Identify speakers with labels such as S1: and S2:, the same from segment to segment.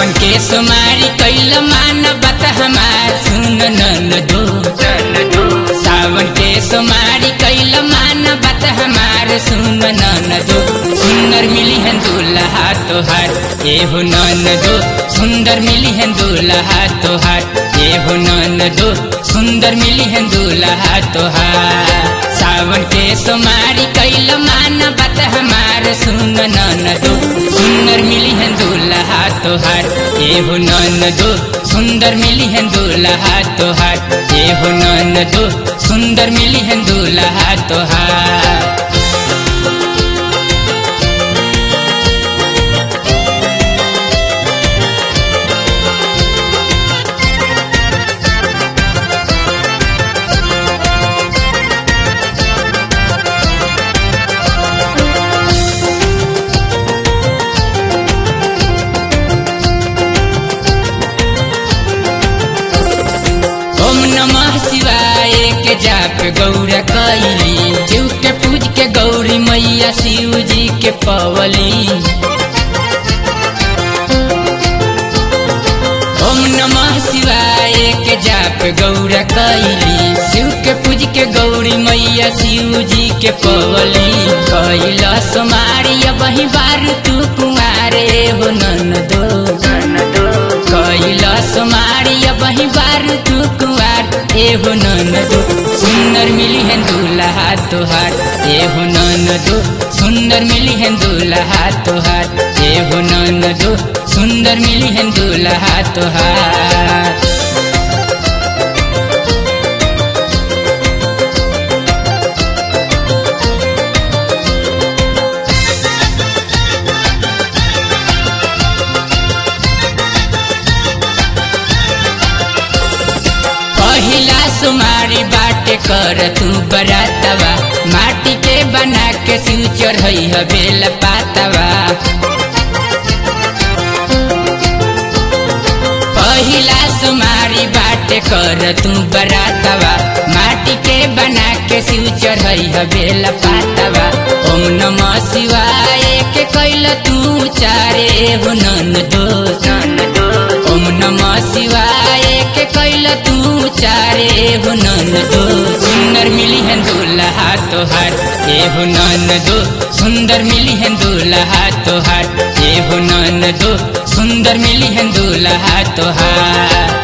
S1: सावन के सुमारी कैल मानवत हमार सुन नन दो सावन के सुमारी कैल मानवत हमार सुन नन दो सुंदर मिली है दूल्हा तोहार ए हो नन दो सुंदर मिली है दूल्हा तोहार ए हो नन दो सुंदर मिली है दूल्हा तोहार सावन के सुमारी कैल मानवत हमार सुन नन दो सुंदर मिली है दूल्हा तोहार ए हो नन दो सुंदर मिली है दूल्हा तोहार ए हो नन दो सुंदर मिली है दूल्हा तोहार ओम नमः शिवाय के जाप गौरा कैली शिव के पूज के गौरी मैया शिव जी के पवली ओम नमः शिवाय के जाप गौरा कैली शिव के पूज के गौरी मैया शिव जी के पवली कैला सोमारी वही बार तू कुमारे हो नन दो कैला सोमारी वही बार तू कुआर ए हो नन दो सुंदर मिली है दूल्हा तोहार ए हो नन दो सुंदर मिली है दूल्हा तोहार ए हो नन दो सुंदर मिली है दूल्हा तोहार पहिला सुमारी बाटे कर तू बरातवा माटी के बना के सिउ चढ़ई ह बेल पातवा पहिला सुमारी बाटे कर तू बरातवा माटी के बना के सिउ चढ़ई ह बेल पातवा ओम नमः शिवाय के कैल तू चारे हो नन दो ओम नमः शिवाय के कैल तू चारे हो नन दो सुंदर मिली है दूल्हा तोहार ए हो नन दो सुंदर मिली है दूल्हा तोहार ए हो नन दो सुंदर मिली है दूल्हा तोहार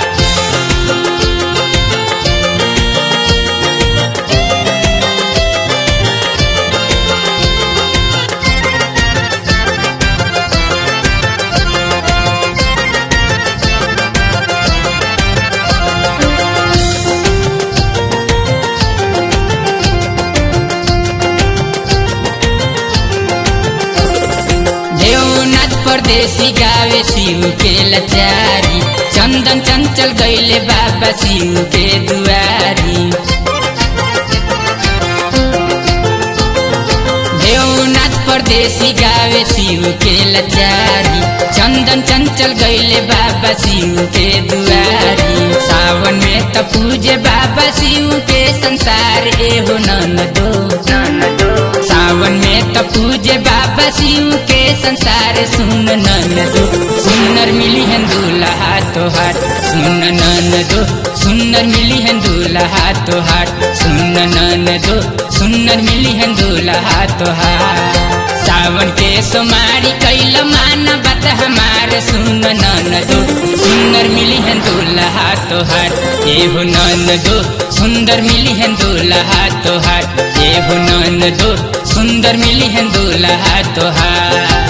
S1: देवनाथ परदेसी गावे शिव के लचारी चंदन चंचल गैले बाबा शिव के दुआरी देवनाथ परदेसी गावे शिव के लचारी चंदन चंचल गैले बाबा शिव के दुआरी सावन में त पूजे बाबा शिव के संसार ए हो नन दो सावन में त पूजे बाबा शिव के संसार सुन नन दो सुंदर मिली है दूल्हा तोहार सुन नन दो सुंदर मिली है दूल्हा तोहार सुन नन दो सुंदर मिली है दूल्हा तोहार सावन के सोमारी कैल मानवत हमार सुन नन दो सुंदर मिली है दूल्हा तोहार ए हो नन दो सुंदर मिली है दूल्हा तोहार ए हो नन दो सुंदर मिली है दूल्हा तोहार